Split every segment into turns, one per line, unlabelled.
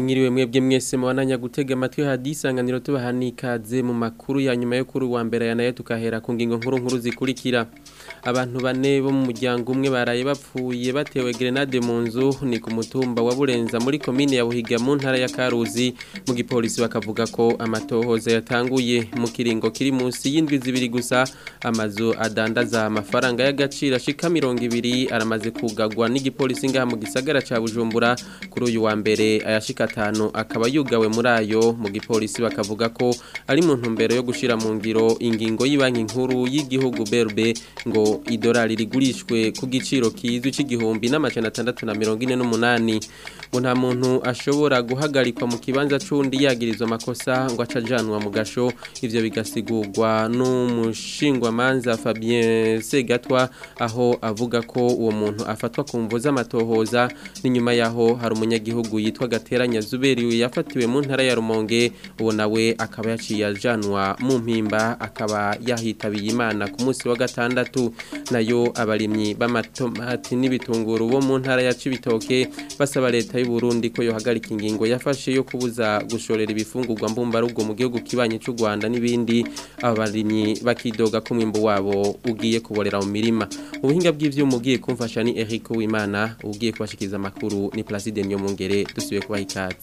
mwiriwe mwebwe mwese mubandanya gutega amatwi hadisanganiro tubaha n'ikaze mu makuru ya nyuma yo kuri uwa mbere ya nayo tukahera ku ngingo nkuru nkuru zikurikira abantu bane bo mu muryango umwe baraye bapfuye batewe grenade mu nzu ni ku mutumba wa Burenza muri komine ya Buhiga mu ntara ya Karuzi mu gipolisi bakavuga ko amatohoza yatanguye mu kiringo kiri munsi y'indwi zibiri gusa amazu adandaza amafaranga y'agaciro ashika 200 aramaze kugagwa n'igipolisi ngaha mu gisagara ca Bujumbura kuri uyu wa mbere ayashika atanu akaba yugawe muri ayo mu gipolisi bakavuga ko ari mu ntumbero yo gushira mu ngiro ingingo y'ibanki nkuru y'igihugu BRB ngo idolari rigurishwe ku giciro kizwi c'igihumbi n'amajana atandatu na mirongo ine n'umunani ngo nta muntu ashobora guhagarikwa mu kibanza c'undi yagirizwa amakosa ngo acajanwa mu gasho ivyo bigasigurwa n'umushingwamanza Fabien Segatwa aho avuga ko uwo muntu afatwa ku mvo z'amatohoza n'inyuma yaho hari umunyagihugu yitwa Gateranya Zuberi yafatiwe mu ntara ya Rumonge uwo nawe akaba yaciye ajanwa mu mpimba akaba yahitabiye Imana ku munsi wa gatandatu nayo abarimyi b'amatomati n'ibitunguru bo mu ntara ya Cibitoke basaba leta y'u Burundi ko yohagarika ingingo yafashe yo kubuza gushorera ibifungurwa mbumbarugo mu gihugu kibanye cy'u Rwanda n'ibindi abarimyi bakidoga ko mwimbo wabo ugiye kuborera mu mirima ubuhinga bw'ivyuma ugiye kumfasha ni Eric Uwimana ugiye kubashikiza amakuru ni Placide Nyomungere dusubiye kubaha ikaze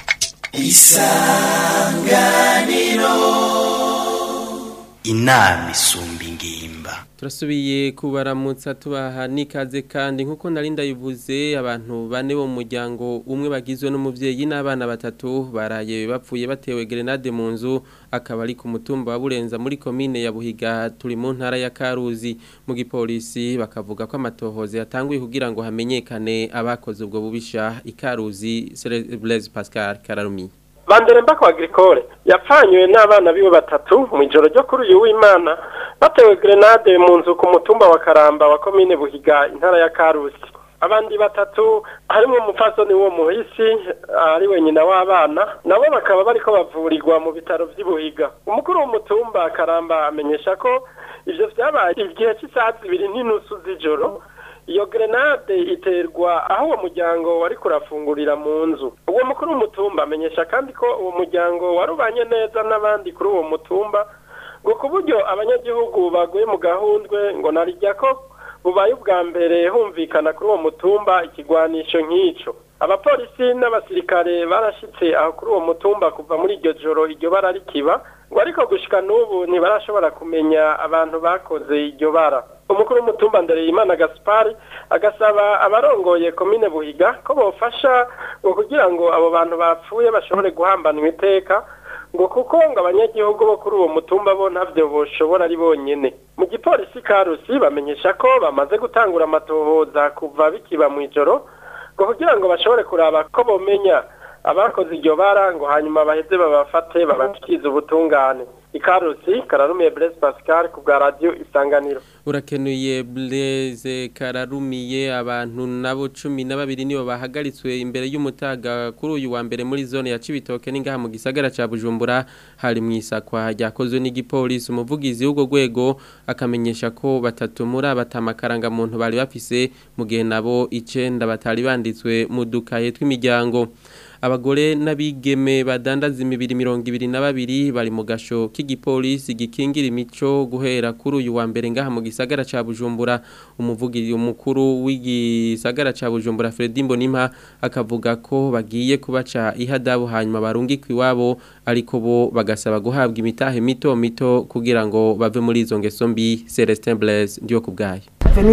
isanganiro inama isumba ingimba
turasubiye kubaramutsa tubaha n'ikaze kandi nk'uko nari ndayivuze abantu bane bo mu muryango umwe bagizwe n'umubyeyi n'abana batatu baraye bapfuye batewe grenade mu nzu akaba ari ku mutumba wa burenza muri komine ya buhiga turi mu ntara ya karuzi mu gipolisi bakavuga ko amatohoza yatanguye kugira ngo hamenyekane abakoze ubwo bubisha ikaruzi Blaise Pascal Kararumi
Bandere mbako agricole yapfanywe n'abana biwe batatu mu ijoro ryo kuri uyu w'Imana batewe grenade mu nzu ku mutumba wa Karamba wa commune Buhiga intara ya Karusi abandi batatu harimo umupfasoni wo muhisi ari wenyina w'abana nabo bakaba bariko bavurirwa mu bitaro vy'Ibuhiga umukuru w'umutumba Karamba amenyesha ko ivyo vyabaye igihe cy'isaha zibiri n'inusu z'ijoro iyo grenade iterwa aho uwo muryango wari kurafungurira mu nzu uwo mukuru w'umutumba amenyesha kandi ko uwo muryango warubanye neza n'abandi kuri uwo mutumba ngo ku buryo abanyagihugu baguye mu gahundwe ngo narijya ko bubaye ubwa mbere humvikana kuri uwo mutumba ikigwanisho nk'icyo abapolisi n'abasirikare barashitse aho kuri uwo mutumba kuva muri iryo joro iryo bara rikiba ngo ariko gushika n'ubu ntibarashobora kumenya abantu bakoze iryo bara umukuru w'umutumba Ndereyimana Gaspari agasaba abarongoye komine Buhiga ko bofasha ngo kugira ngo abo bantu bapfuye bashobore guhambanwa iteka ngo kuko ngo abanyagihugu bo kuri uwo mutumba bo ntavyo boshobora ari bonyene mu gipolisi Karusi bamenyesha ko bamaze gutangura amatohoza kuva bikiba mu ijoro ngo kugira ngo bashobore kuraba ko bomenya abakoze iryo bara ngo hanyuma baheze babafate babashikirize ubutungane ikarusi kararumiye Blaise Pascal ku bwa radio isanganiro
urakenuye Blaise kararumiye abantu nabo 12 nibo bahagaritswe imbere y'umutaga kuri uyu wa mbere muri zone ya Cibitoke ningaha mu gisagara ca Bujumbura hari mu isakwa ryakozwe n'igipolisi umuvugizi w'ugo gwego akamenyesha ko batatu muri abatamakaranga muntu bari bafise mu gihe nabo 9 batari banditswe mu dukaye tw'imiryango abagore n'abigeme badandaza imibiri mirongo ibiri na babiri bari mu gasho k'igipolisi gikingira imico guhera kuri uyu wa mbere ngaha mu gisagara ca Bujumbura umuvugiri umukuru w'igisagara ca Bujumbura Fredy Mbonimpa akavuga ko bagiye kubaca ihadabu hanyuma barungikwa iwabo ariko bo bagasaba guhabwa imitahe mito mito kugira ngo bave muri izo ngeso mbi Celestin Blaise ndiyo kubgaye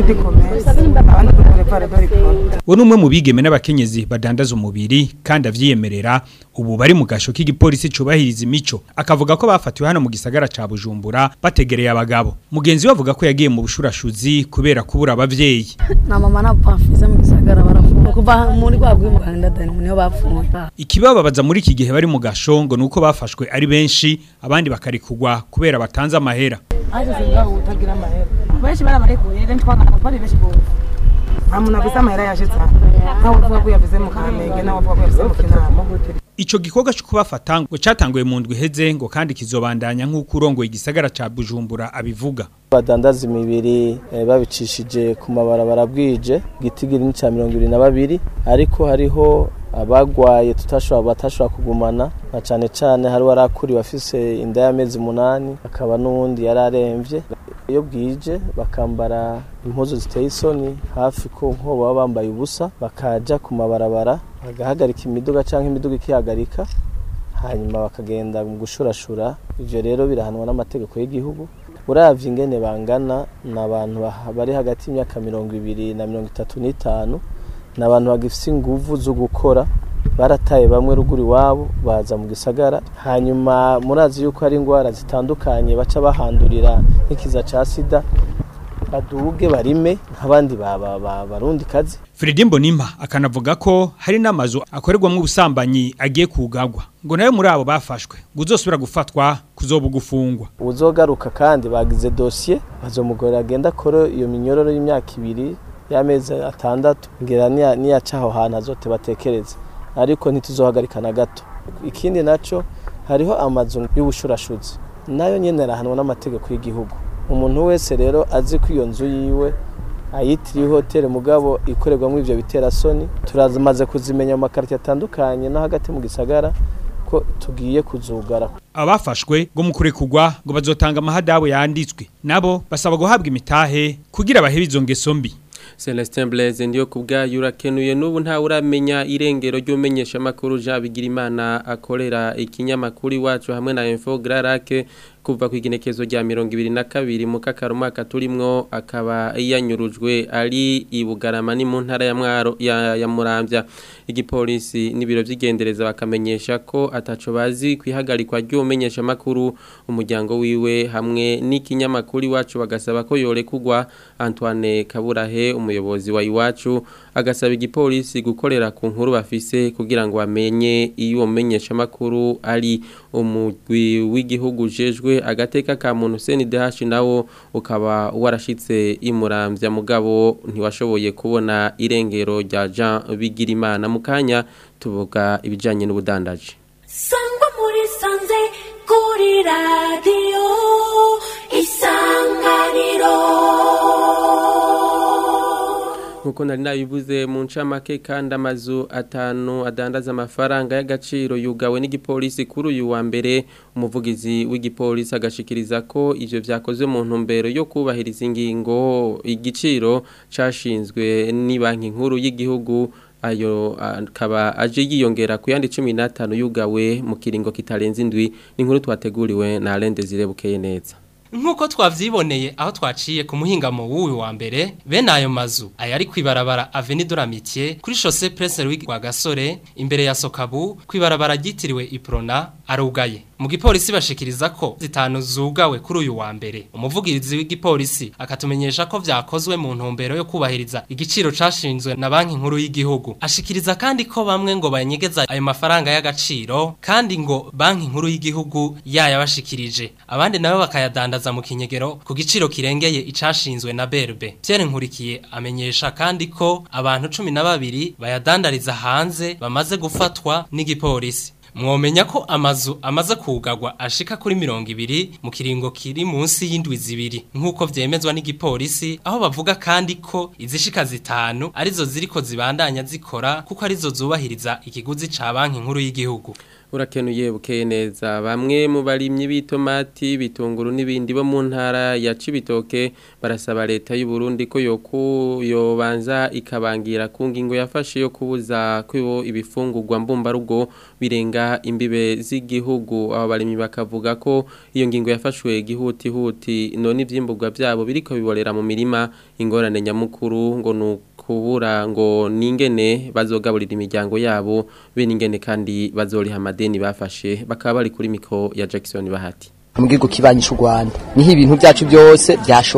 uwo ni umwe mu bigeme n'abakenyezi badandaza umubiri kandi avyiyemerera ubu bari mu gasho k'igipolisi cubahiriza imico akavuga ko bafatiwe hano mu gisagara ca Bujumbura bategereye abagabo mugenzi we avuga ko yagiye mu bushurashuzi kubera kubura abavyeyi
na mama na papa fiza mu gisagara barafunga kuva muri kwa bwi mu Rwanda dani niho bafunga
ikibababaza muri iki gihe bari mu gasho ngo nuko bafashwe ari benshi abandi bakarikugwa kubera batanze amahera
aje singaho utagira amahera benshi barabarekuye rero twagana twari benshi gose
nta muntu avuze amahera yaje cyane ntawe uvuga ko yavuze mu kamenge nawe uvuga ko yavuze mu kinama
Ico gikorwa cyo kubafata ngo catanguye mu ndwi heze ngo kandi kizobandanya nk'uko urongoye igisagara ca Bujumbura abivuga.
badandaza imibiri eh, babicishije ku mabarabara bwije gitigiri ni ca mirongo ibiri na babiri ariko hariho abagwaye tutashobora batashobora kugumana na cane cane hari warakuriwe afise inda y'amezi umunani akaba n'uwundi yari aremvye iyo bwije bakambara impuzu ziteye isoni hafi ko nko baba bambaye ubusa bakaja ku mabarabara bagahagarika imiduga canke imiduga ikihagarika hanyuma bakagenda mu gushurashura ivyo rero birahanwa n'amategeko y'igihugu uravye ingene bangana ni abantu baha- bari hagati y'imyaka mirongo ibiri na mirongo itatu n'itanu ni abantu bagifise inguvu zo gukora barataye bamwe ruguru iwabo baza mu gisagara hanyuma murazi yuko hari indwara zitandukanye baca bahandurira nk'ikiza ca sida baduge barime nk'abandi ba- ba- ba- barundi kazi
Fredy Mbonimpa akanavuga ko hari n'amazu akorerwamwo ubusambanyi agiye kugagwa. Ngo nayo muri abo bafashwe ngo uzosubira gufatwa kuzoba gufungwa.
uzogaruka kandi bagize dosiye bazomugorera agenda akore iyo minyororo y'imyaka ibiri y'amezi atandatu ngera niya- niyaca aho hantu azote batekereze ariko ntituzohagarika na gato ikindi naco hariho amazu y'ubushurashuzi nayo nyene arahanwa n'amategeko y'igihugu umuntu wese rero azi ko iyo nzu yiwe ayitiriye hoteli mugabo ikorerwamo ivyo biterasoni turamaze kuzimenya mu makarita atandukanye no hagati mu gisagara ko tugiye kuzugara
Abafashwe ngo mukure kugwa ngo bazotanga amahadabu yanditswe. Nabo basaba guhabwa imitahe kugira bahebe izo ngeso mbi.
Celestin Blaise ndiyo kubgayo urakenuye n'ubu nta uramenya irengero ry'umenyesha makuru Jean Bigirimana akorera ikinyamakuru iwacu hamwe na Info Grarake kuva ku igenekezo rya 22 mu kakarumaka turimwo akaba yanyurujwe ari ibugarama ni mu ntara ya Mwaro ya, ya Muramvya igipolisi n'ibiro vy'igendereza bakamenyesha ko ataco bazi kwihagarikwa ry'umenyesha makuru umuryango wiwe hamwe n'ikinyamakuru iwacu bagasaba ko yorekugwa Antoine Kaburahe umuyobozi wa iwacu agasaba igipolisi gukorera ku nkuru bafise kugira ngo bamenye iyo umenyesha makuru ari umugwi w'igihugu jejwe agateka ka muntu CNDH nawo ukaba warashitse imuramvya mugabo ntiwashoboye kubona irengero rya Jean Bigirimana mukanya tuvuga ibijanye n'ubudandaji
sangwa muri sanze kuri radiyo isanganiro
nkuko nari nabivuze mu ncamake kandi amazu atanu adandaza amafaranga y'agaciro yugawe n'igipolisi kuri uyu wa mbere umuvugizi w'igipolisi agashikiriza ko ivyo vyakozwe mu ntumbero yo kubahiriza ingingo igiciro cashinzwe ni banki nkuru y'igihugu ayo akaba aje yiyongera ku yandi 15 yugawe mu kiringo kitarenze indwi ni inkuru twateguriwe na Alain Desire Bukeye neza
Nkuko twavyiboneye aho twaciye ku muhingamo w'uyu wa mbere bene ayo mazu ayari kwibarabara Avenue de l'Amitié kuri chaussée Prince Louis wa Gasore imbere ya Sokabu kwibarabara ryitiriwe Iprona arugaye mu gipolisi bashikiriza ko zitanu zugawe kuri uyu wa mbere umuvugizi w'igipolisi akatumenyesha ko vyakozwe mu ntumbero yo kubahiriza igiciro cashinzwe na banki nkuru y'igihugu ashikiriza kandi ko bamwe ngo banyegeza ayo mafaranga y'agaciro kandi ngo banki nkuru y'igihugu yayabashikirije abandi nabo bakayadandaza mu kinyegero ku giciro kirengeye icashinzwe na Berbe Pierre Nkurikiye amenyesha kandi ko abantu 12 bayadandariza hanze bamaze gufatwa n'igipolisi Mwomenya ko amazu amaze kugagwa ashika kuri mirongo ibiri mu kiringo kiri munsi y'indwi zibiri nk'uko vyemezwa n'igipolisi aho bavuga kandi ko izishika zitanu arizo ziriko zibandanya zikora kuko arizo zubahiriza ikiguzi ca banki nkuru y'igihugu
urakenuye bukeye neza bamwe mu barimyi b'itomati bitunguru n'ibindi bo mu ntara ya Cibitoke barasaba leta y'u Burundi ko yoku yobanza ikabangira ku ngingo yafashe yo kubuza kwibo ibifungurwa mbumba rugo birenga imbibe z'igihugu abo barimyi bakavuga ko iyo ngingo yafashwe gihuti huti none ivyimburwa byabo biriko biborera mu mirima ingorane nyamukuru ngo nuko kubura ngo ningene bazogaburira imiryango yabo be ningene kandi bazoriha amadeni bafashe bakaba bari kuri mikro ya Jackson Bahati
mu gihugu kibanyisha u Rwanda niho ibintu byacu byose byashorerwa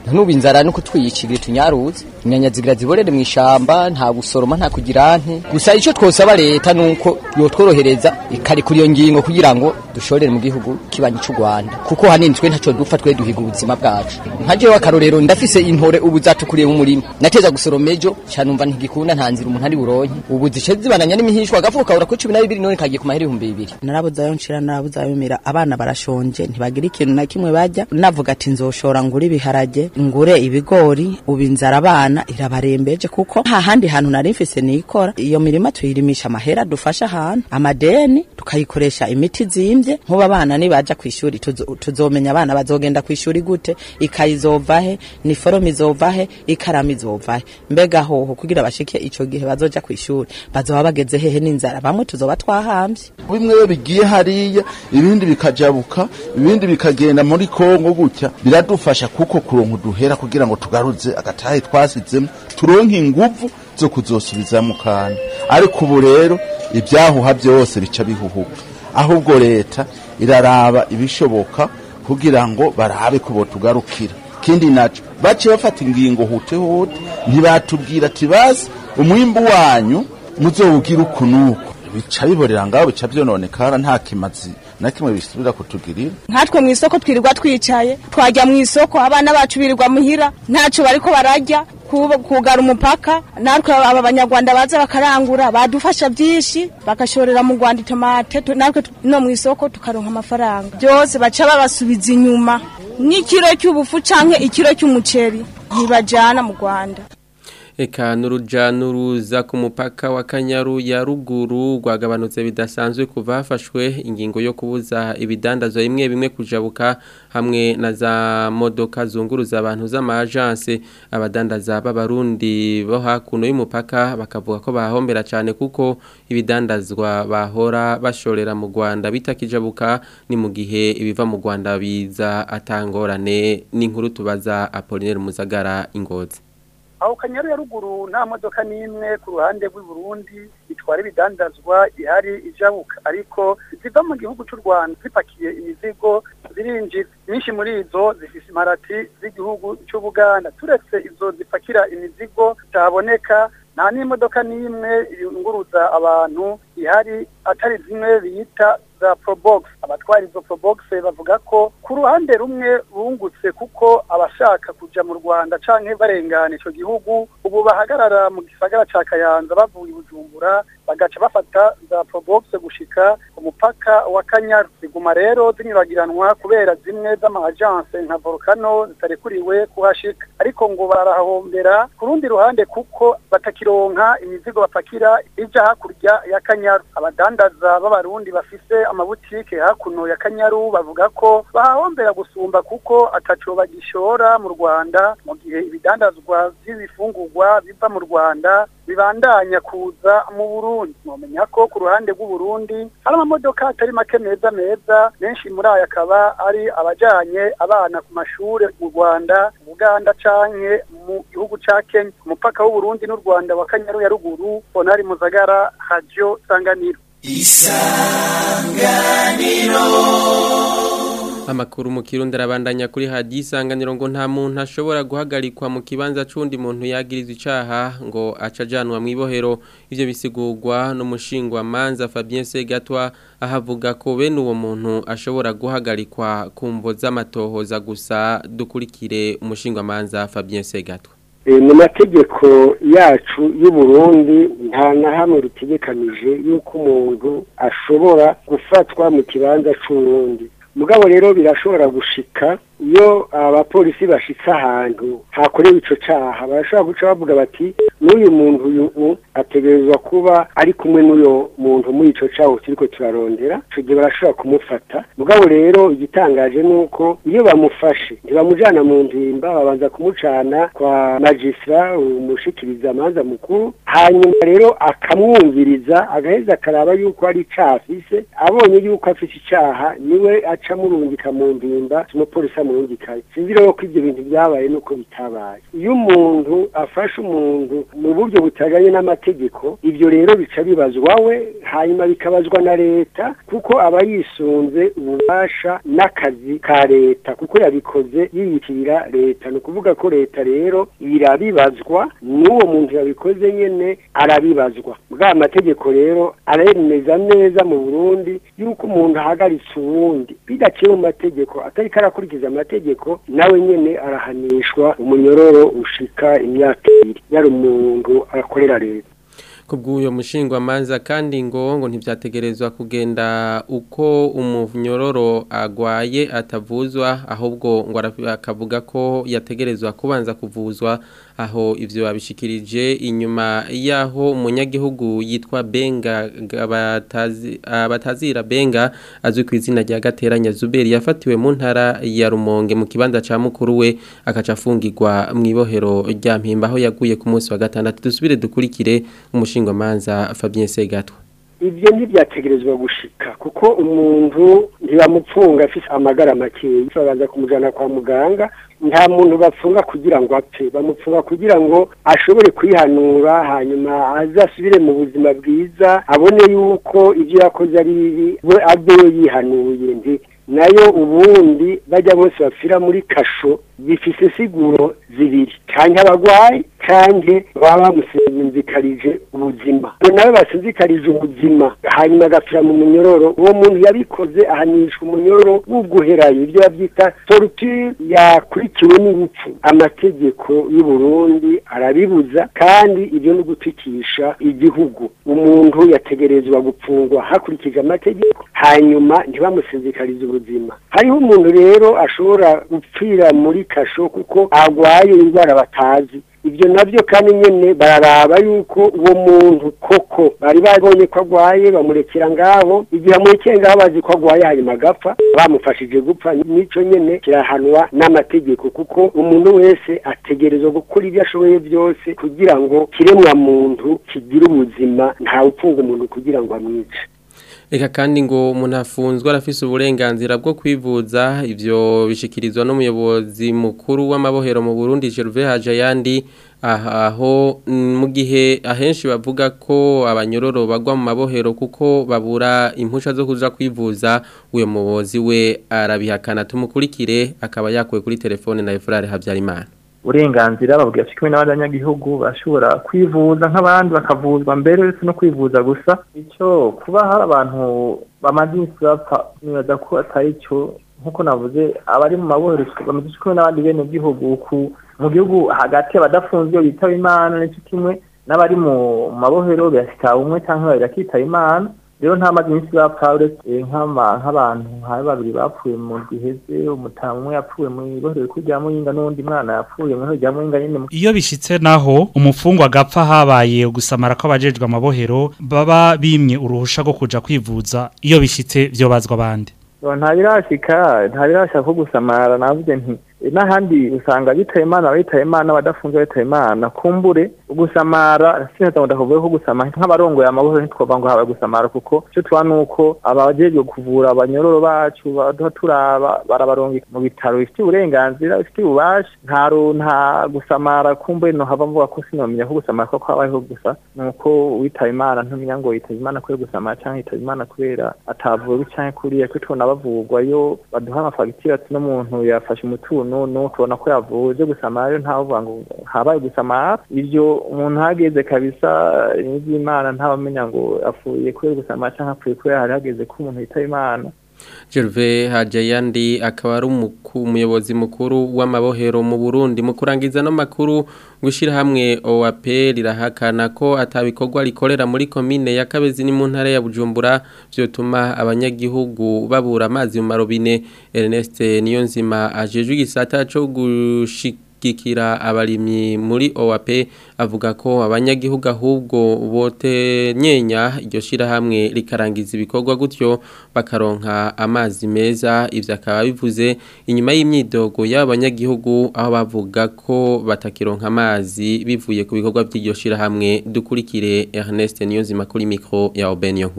nubu inzara no kutwiyicira tunyaruze inyanya zigira ziborere mu ishamba nta gusoroma nta kugira nte gusa ico twosaba leta nuko yotworohereza ikari kuri iyo ngingo kugira ngo dushorere mu gihugu kibanyi c'u Rwanda kuko hanini twe ntaco dupfa twe duhiga ubuzima bwacu nka jewe akarorero ndafise intore ubu zatukuriye mu murima nateza gusoroma ejo canumva ntigikunda nta nzira umuntu ari buronke ubu zice zibananya n'imihishwa agafuka ura ko 12 none kagiye ku mahera 2000
narabuzayo nshira narabuzayo mira abana barashonje ntibagira ikintu na kimwe bajya navuga ati nzoshora ngure ibiharage ngure ibigori ubu inzara abana irabarembeje kuko nta handi hantu nari mfise nikora iyo mirima tuyirimisha amahera dufasha ahantu amadeni tukayikoresha imiti zimbye nkuba abana nibaja ku ishuri tuzo- tuzomenya abana bazogenda ku ishuri gute ikayi izovahe niforome izovahe ikaramu izovahe mbega hoho kugira bashike ico gihe bazoja ku ishuri bazoba bageze hehe n'inzara bamwe tuzoba twahambye
bimwe iyo bigiye hariya ibindi bikajabuka ibindi bikagenda muri kongo gutya biradufasha kuko kuronka uduhera kugira ngo tugaruze agatahe twasizemo turonke inguvu zo kuzosubizamo kandi ariko ubu rero ibyahuha byose bica bihuhuka ahubwo leta iraraba ibishoboka kugira ngo barabe ko botugarukira ikindi naco baciye bafata ingingo hute hute ntibatubwira ati bazi umwimbu wanyu muzowugira uku nuku bica biborera ngaho bica vyononekara nta kimazi na kimwe bisubira kutugirira
nkatwe mu isoko twirirwa twicaye twajya mu isoko abana bacu birirwa muhira ntacyo bariko barajya kuba- kugara umupaka natwe aba banyarwanda baza bakarangura badufasha byinshi bagashorera mu rwanda itomate tu- natwe tu- no mu isoko tukaronka amafaranga byose baca babasubiza inyuma nk'ikiro cy'ubufu canke ikiro cy'umuceri ntibajana mu rwanda
Eka nuruja nuruza ku mupaka wa Kanyaru ya ruguru rwagabanutse bidasanzwe kuva hafashwe ingingo yo kubuza ibidandazwa bimwe bimwe kujabuka hamwe na za modoka zunguruza abantu z'amajanse abadandaza b'abarundi bo hakuno y'umupaka bakavuga ko bahombera cyane kuko ibidandazwa bahora bashorera mu Rwanda bitakijabuka ni mu gihe ibiva mu Rwanda biza atangorane n'inkuru tubaza Apollinaire Muzagara ingozi
aho kanyaru ya ruguru nta modoka n'imwe ku ruhande rw'i Burundi itwara ibidandazwa ihari ijabuka ariko ziva mu gihugu cy'u Rwanda zipakiye imizigo zirinjira nyinshi muri izo zifise imparati z'igihugu cy'Ubuganda turetse izo zipakira imizigo zitaboneka nta n'imodoka n'imwe yunguruza abantu ihari atari zimwe bita za probox abatwara izo probox bavuga ko ku ruhande rumwe bungutse kuko abashaka kuja mu Rwanda canke barengana ico gihugu ubu bahagarara mu gisagara ca Kayanza bavuye i Bujumbura bagaca bafata za probox gushika ku mupaka wa Kanyaru ziguma rero zinyuragiranwa kubera zimwe z'ama-agence nka Volcano zitarekuriwe kuhashika ariko ngo barahombera ku rundi ruhande kuko batakironka imizigo bapakira ija hakurya ya Kanyaru abadandaza b'abarundi bafise amabutike hakuno ya Kanyaru bavuga ko bahahombera gusumba kuko ataco bagishora mu Rwanda mu gihe ibidandazwa vy'ibifungurwa biva mu Rwanda bibandanya kuza mu Burundi mwomenya ko ku ruhande rw'u Burundi hari amamodoka atari make meza meza menshi muri aya akaba ari abajanye abana ku mashure mu Rwanda mu Uganda canke mu gihugu ca Kenya ku mupaka w'u Burundi n'u Rwanda wa Kanyaru ya ruguru Bonari Muzagara Radio Sanganiro
Amakuru mu kirundi arabandanya kuri hadi isanganiro ngo nta muntu ashobora guhagarikwa mu kibanza c'undi muntu yagirizwa icaha ngo acajanwa mu ibohero ivyo bisigurwa n'umushingwa manza Fabien Segatwa ahavuga ko bene uwo muntu ashobora guhagarikwa ku mvo z'amatohoza gusa dukurikire umushingwa manza Fabien Segatwa
mu mategeko yacu y'u Burundi nta na hamwe ritegekanije yuko umuntu ashobora gufatwa mu kibanza c'uwundi mugabo rero birashobora gushika iyo abapolisi bashitse ahantu hakorewe ico caha barashobora guca bavuga bati n'uyu muntu uyu ategerezwa kuba ari kumwe n'uyo muntu muri ico caho turiko turarondera ico gihe barashobora kumufata mugabo rero igitangaje ni uko iyo bamufashe ntibamujana mu mpimba babanza kumucana kwa magistra umushikiriza amanza mukuru hanyuma rero akamwumviriza agaheza akaraba yuko ari icaha afise abonye yuko afise icaha niwe aca murungika mu mpimba umupolisi amurungikaye sinzi rero ko ivyo bintu vyabaye nuko bitabaye iyo umuntu afashe umuntu mu buryo butajanye n'amategeko ivyo rero bica bibazwa we hanyuma bikabazwa na leta kuko aba yisunze ububasha n'akazi ka leta kuko yabikoze yiyitirira leta ni ukuvuga ko leta rero irabibazwa n'uwo muntu yabikoze nyene arabibazwa bwa mategeko rero aremeza neza mu Burundi yuko umuntu ahagaritse uwundi bidaciye mu mategeko atariko arakurikiza amategeko nawe nyene arahanishwa umunyororo ushika imyaka ibiri yari umuntu akorera leta
kubw'uyo mushingwa manza kandi ngo ngo ntibyategerezwa kugenda uko umunyororo agwaye atavuzwa ahubwo ngo akavuga ko yategerezwa kubanza kuvuzwa aho ivyo babishikirije inyuma yaho umunyagihugu yitwa Benga abatazi abatazira Benga azwi ku izina rya Gateranya Zuberi yafatiwe mu ntara ya Rumonge mu kibanza ca mukuru we akaca afungirwa mu ibohero rya Mpimba aho yaguye ku munsi wa gatandatu dusubire dukurikire umushinga manza Fabien Segatwa
ivyo ntibyategerezwa gushika kuko umuntu ntibamupfunga afise amagara makeyi babanza kumujana kwa muganga nta muntu bapfunga kugira ngo apfe bamupfunga kugira ngo ashobore kwihanura hanyuma azasubire mu buzima bwiza abone yuko ibyo yakoze ari bibi we abeyo yihanuye ndi nayo ubundi bajya bose bapfira muri kasho bifise siguro zibiri canke abagwayi canke baba bamusinzikarije ubuzima nawe basinzikarije ubuzima hanyuma agapfira mu munyororo uwo muntu yabikoze ahanishwa umunyororo w'uguherayo ibyo bavyita torture yakurikiwe n'urupfu amategeko y'u Burundi arabibuza kandi ibyo no gutikisha igihugu umuntu yategerezwa gupfungwa hakurikije amategeko hanyuma ntibamusinzikarize ubuzima hariho umuntu rero ashobora gupfira muri kasho kuko agwaye indwara batazi ibyo nabyo kandi nyene bararaba yuko uwo muntu koko bari babonye ko agwaye bamurekera ngaho igihe amurekeye ngaho bazi ko agwaye hanyuma agapfa bamufashije gupfa nico nyene kirahanwa n'amategeko kuko umuntu wese ategerezwa gukora ibyo ashoboye byose kugira ngo kiremwa muntu kigire ubuzima ntawe upfunga umuntu kugira ngo amwice
Eka kandi ngo umuntu afunzwe arafise uburenganzira bwo kwivuza ivyo bishikirizwa n'umuyobozi mukuru w'amabohero mu Burundi Gervais Hajayandi aho mu gihe ahenshi bavuga ko abanyororo bagwa mu mabohero kuko babura impusha zo kuja kwivuza uyo muyobozi we arabihakana tumukurikire akaba yakuwe kuri telefone na Efrare Habyarimana
uburenganzira babwira kimwe n'abanyagihugu bashobora kwivuza nk'abandi bakavuzwa mbere uretse no kwivuza gusa icyo kuba hari abantu bamaze iminsi bapfa nibaza ko atari cyo nk'uko navuze abari mu mabohero bamaze kimwe n'abandi bene gihugu mu gihugu hagati abadafunzwe bitaba imana n'icyo kimwe n'abari mu mabohero birasitaba umwe cyangwa babiri akitaba imana rero nta mazi iminsi bapfa uretse nk'abantu hari babiri bapfuye mu giheze umutamu umwe yapfuye mu ibohero rikuru rya muyinga n'undi mwana yapfuye mu ibohero rya muyinga nyine
iyo bishitse naho umufungwa agapfa habaye gusamara ko abajejwe amabohero baba bimye uruhusha rwo kuja kwivuza iyo bishitse vyobazwa abandi
nta birashika nta birashika ko gusamara navuze nti n'ahandi usanga bitaye imana abitaye imana abadafunze bitaye imana kumbure gusamara sineza ngo ndakuvuge ko gusamara nk'abarongoye amabohero ntitwovuga ngo habaye gusamara kuko icyo tuba ni uko abajejwe kuvura abanyororo bacu baduha turaba barabaronga mu bitaro bifitiye uburenganzira bifitiye ububasha nta nta gusamara kumbure no hava mvuga ko sinomenya ko gusamara ko habayeho gusa ni uko witaye imana ntumenya ngo yitaye imana kubera gusamara cyangwa yitaye imana kubera atavuwe cyangwa kuriya kuko tubona bavugwa yo baduha amafagitire ati n'umuntu yafashe umutungo no tubona ko yavuze gusamara rero ntavuga ngo habaye gusamara ibyo umuntu hageze kabisa n'iby'imana ntawamenya ngo apfuye kubera gusamara cyangwa apfuye kubera hari hageze ko umuntu yitaba imana
Gervais Hajayandi akaba ari umuyobozi mukuru w'amabohero mu Burundi mu kurangiza no makuru gushira hamwe OAP rirahakana ko atabikorwa rikorera muri commune ya Kabezi ni mu ntara ya Bujumbura byotuma abanyagihugu babura amazi mu marobine Ernest Niyonzima ajejwe igisata cyo gushika gikira abarimyi muri OAP avuga ko abanyagihugu ahubwo bote nyenya iryo shira hamwe rikarangiza ibikorwa gutyo bakaronka amazi meza ivyo akaba bivuze inyuma y'imyidogo y'abanyagihugu aho bavuga ko batakironka amazi bivuye ku bikorwa by'iryo shira hamwe dukurikire Ernest Niyonzima kuri micro ya Obenyo nkuru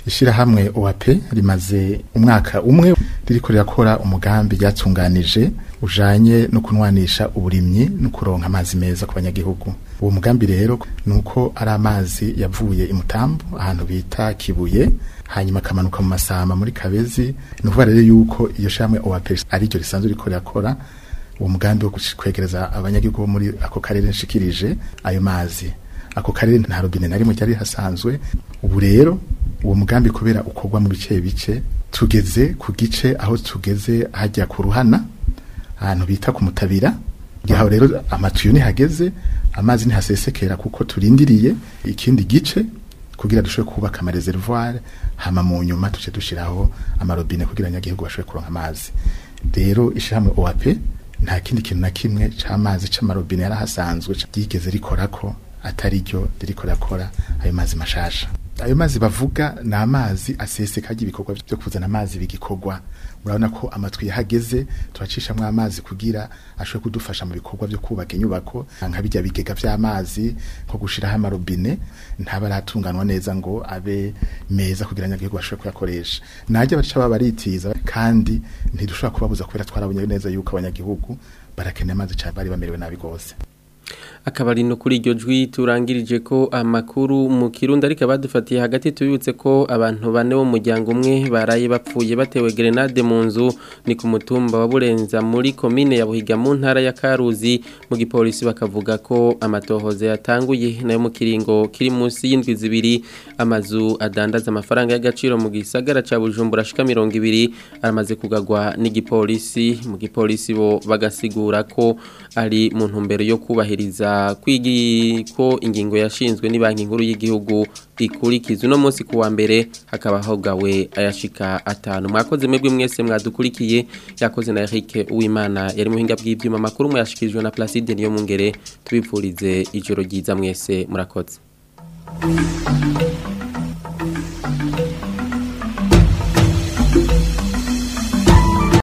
ishirahamwe OAP rimaze umwaka umwe ririko rirakora umugambi ryatunganije ujanye no kunwanisha uburimyi no kuronka amazi meza ku banyagihugu uwo mugambi rero nuko ari amazi yavuye imutambo ahantu bita kibuye hanyuma akamanuka mu masama muri kabezi ni ukuvuga rero yuko iyo shamwe OAP ari ryo risanzwe riko rirakora uwo mugambi wo kwegereza abanyagihugu bo muri ako karere nshikirije ayo mazi ako karere nta robine na rimwe ryari hasanzwe ubu rero uwo mugambi kubera ukorwa mu bice bice tugeze ku gice aho tugeze hajya ku ruhana ahantu bita ku mutabira gihaho rero amatuyo nihageze amazi ntihasesekera kuko turindiriye ikindi gice kugira dushobore kubaka amareservoir hama mu nyuma tuce dushiraho amarobine kugira abanyagihugu bashobore kuronka amazi rero ishyirahamwe OAP nta kindi kintu na kimwe c'amazi c'amarobine yarahasanzwe ryigeze rikorako atari ryo ririko rirakora ayo mazi mashasha ayo mazi bavuga ni amazi aseseka ibikorwa byo kuzana amazi bigikorwa murabona ko amatwi yahageze turacishamwo amazi kugira ashobore kudufasha mu bikorwa byo kubaka inyubako nka bijya bigega vy'amazi nko gushiraho amarobine ntaba aratunganwa neza ngo abe meza kugira abanyagihugu bashobore kuyakoresha najya baca baba baritiza kandi ntidushobora kubabuza kubera twarabonye neza yuko abanyagihugu barakeneye amazi cyane bari bamerewe nabi rwose
akabari no kuri iryo jwi turangirije ko amakuru mu kirundi ariko abadufatiye hagati tubibutse ko abantu bane bo muryango umwe baraye bapfuye batewe grenade mu nzu ni ku mutumba wa Burenza muri komine ya Buhiga mu ntara ya Karuzi mu gipolisi bakavuga ko amatohoze yatanguye nayo mu kiringo kiri munsi y'indwi zibiri amazu adandaza amafaranga y'agaciro mu gisagara ca Bujumbura ashika 200 aramaze kugagwa n'igipolisi mu gipolisi bo bagasigura ko ari mu ntumbero yo kubahiriza kwigi ko ingingo yashinzwe ni banki nkuru y'igihugu ikurikiza uno munsi kuwa mbere hakaba hogawe ayashika atanu mwakoze mwebwe mwese mwadukurikiye yakoze na Eric Uwimana yari muhinga bw'ivyuma makuru muyashikirijwe na Placide niyo mungere tubipfurize ijoro ryiza mwese murakoze